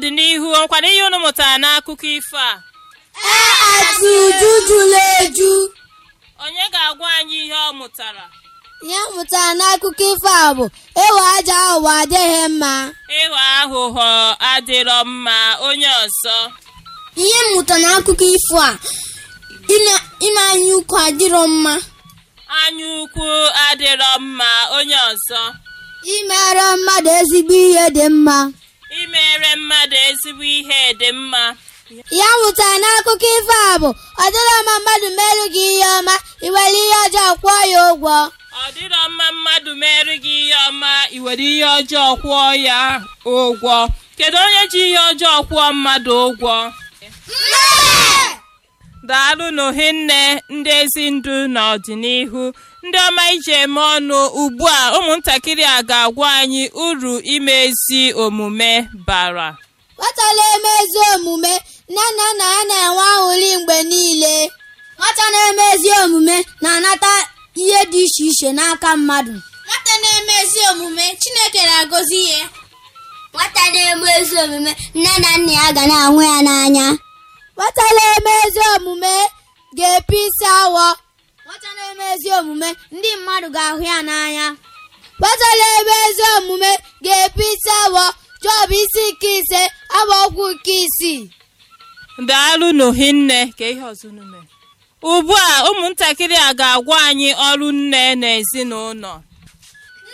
n'ọdịnihu nkwado ihe unu mụtara n'akụkọ ifo a ati uju jụrụ eju onye ga-agwa anyị ihe ọ mụtara ihe m mụtara n'akụkọ ifo a bụ ịwa aja ụwa adịghị mma ịghọ aghụghọ adịrọ mma onye ọzọ ihe m mụtara n'akụkọ ifo a ime anya ukwu adịrọ mma anya ukwu adịrọ mma onye ọzọ imere mmadụ ezigbo ihe dị mma imere mmadụ ezigbo ihe dị mma ya mụtara n'akụkọ ifo a bụ ọ dịrọ mma mmadụ merụ gị ihe ọma iwere ihe ọjọọ kwụọ ya ụgwọ ọ dịrọ mma mmadụ mere gị ihe ọma i were ihe ọjọọ kwụọ ya ụgwọ kedu onye ji ihe ọjọọ kwụọ mmadụ ụgwọ daalụ n'ohinne ndị ezi ndụ n'ọdịnihu ndị ọma iji eme ọnụ ugbu a ụmụntakịrị a ga-agwa anyị uru ime ezi omume bara nwata na-eme ezi omume nne na nna ya na-enwe aṅụrị mgbe niile nwata na-eme ezi omume na-anata ihe dị iche iche n'aka mmadụ nwata na-eme ezi omume chineke na-agọzi ya nwata na-eme ezi omume nne na nna ya ga na-ahụ ya n'anya nwata na-eme ezi omume ga-epe isi awọ nwata na-eme ezi omume ndị mmadụ ga-ahụ ya n'anya nwata na-eme ezi omume ga-epe isi awọ jọb isi nke ise agba ọgwụ nke isii daalụ n'ohinne ka ihe ọzọ unu mere ugbu a ụmụntakịrị a ga-agwa anyị ọrụ nne na ezinụlọ